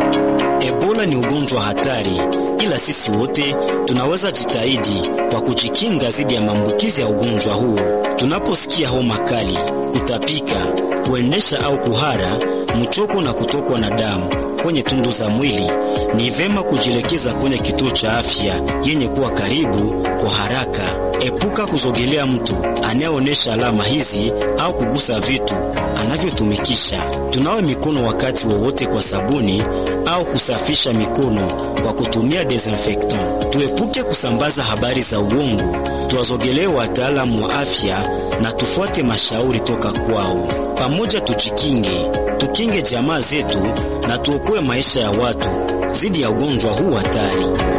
Ebola ni ugonjwa hatari, ila sisi wote tunaweza jitahidi kwa kujikinga dhidi ya maambukizi ya ugonjwa huo. Tunaposikia homa kali, kutapika, kuendesha au kuhara, mchoko na kutokwa na damu kwenye tundu za mwili, ni vema kujielekeza kwenye kituo cha afya yenye kuwa karibu kwa haraka. Epuka kuzogelea mtu anayeonyesha alama hizi au kugusa vitu anavyotumikisha. Tunawe mikono wakati wowote kwa sabuni au kusafisha mikono kwa kutumia desinfectant. Tuepuke kusambaza habari za uongo, tuwazogelee wataalamu wa afya na tufuate mashauri toka kwao. Pamoja tujikinge, tukinge jamaa zetu na tuokoe maisha ya watu dhidi ya ugonjwa huu hatari.